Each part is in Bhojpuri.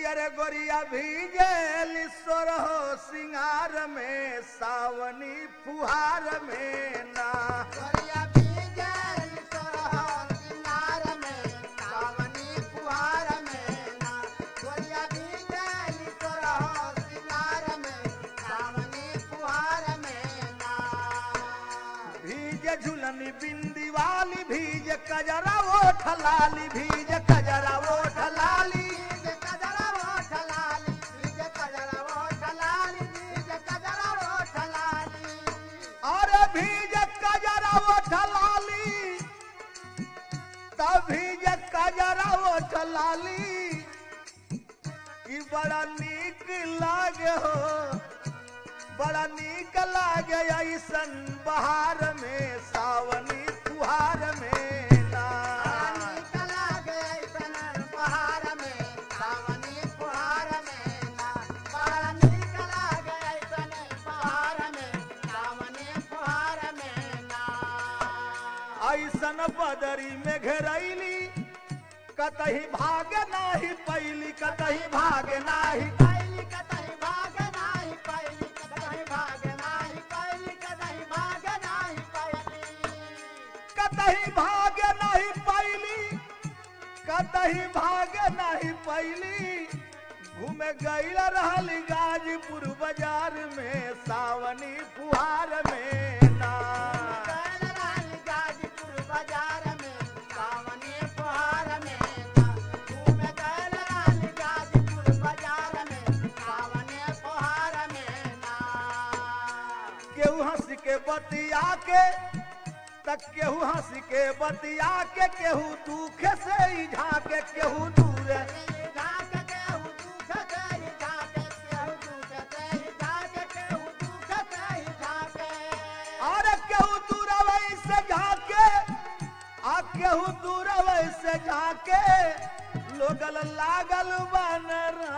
अरे गोरिया भीगल सोरहो सिंगार में सावनी फुहार में ना गोरिया भीगल सोरहो सिंगार में सावनी फुहार में ना गोरिया भीगल सोरहो सिंगार में सावनी फुहार में ना भीज झुलनी बिंदी वाली भीज कजरा ओठ लाली भीज कजरा ओठ लाली बीज कजरा ओठ लाली बीज कजरा ओठ लाली बीज कजरा ओठ लाली अरे भीज कजरा ओठ लाली तब भीज कजरा ओठ लाली कि बड़ा नीक लागे हो बड़ा नीक लागे ऐसन बहार में सावनी फुहार में ना रानी कला गए सन पहाड़ में सावनी फुहार में ना रानी कला गए सन पहाड़ में सावनी फुहार में ना ऐसन बदरी में घेरैली कतही भाग नाही पैली कतही भाग नाही पैली कतई भाग नाही पैली कतई भाग नाही पैली कतई भाग नाही पैली कतही भाग नहीं पैली कतही भाग नहीं पैली घूमे गईल रहल गाजीपुर बाजार में सावनी फुहार में ना गैल रानी गाजीपुर बाजार में सावनी फुहार में ना घूम गैल रानी गाजीपुर बाजार में सावनी फुहार में ना केहू हंस के बतिया के तक केहू हंस के बतिया के केहू दुख से ही झाके केहू दूर झाक केहू दुख तेरी झाके केहू दुख तेरी झाके केहू दुख तेरी झाके और केहू दूर से झाके आ केहू दूर से झाके लोगल लागल बनरा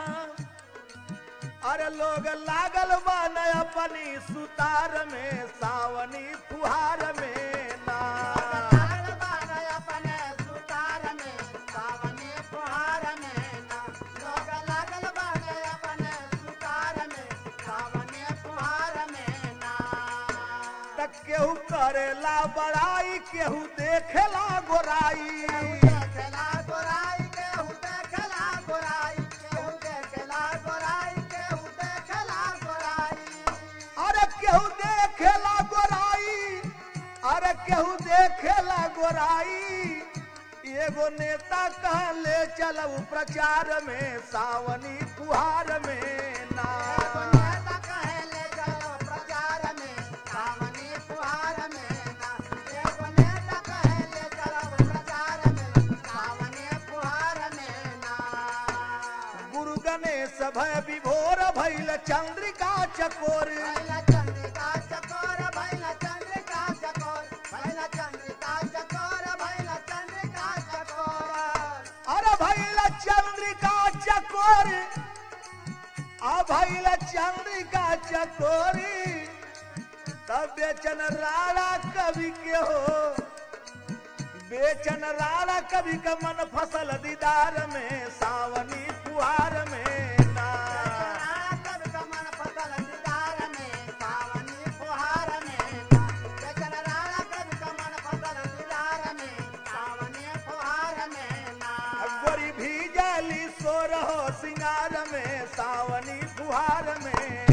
अरे लोग लागल बन अपनी सुतार में सावनी फुहार में ना लागल बान अपने सुतार में सावनी फुहार में ना लोग लागल बान अपने सुतार में सावनी फुहार में ना तक केहू करेला बड़ाई केहू देखेला गोराई देखला गोराई केहू देखला गोराई केहू देखला गोराई केहू देखला गोराई अरे केहू देखेला गोराई अरे केहू देखेला गोराई एगो नेता कहले चलऊ प्रचार में सावनी फुहार में ना एगो नेता कहेले चलो प्रचार में सावनी फुहार में ना एगो नेता कहेले चलो प्रचार में सावनी फुहार में ना गुरु गणेश भय विभोर भैल चंद्रिका चकोर भैला चंद्रिका चकोर भैला चंद्रिका चकोर भैला चंद्रिका चकोर भैला चंद्रिका चकोर अरे भैल चंद्रिका चकोर आ भैल चंद्रिका चकोरी तब बेचन राणा कवि के हो बेचन राणा कवि का मन फसल दीदार में सावनी फुहार में ना कब कमन फसल दीदार में सावनी फुहार में ना बेचन राणा कब कमन फसल दीदार में सावनी फुहार में ना गोरी भीजली सो रहो सिंगार में सावनी फुहार में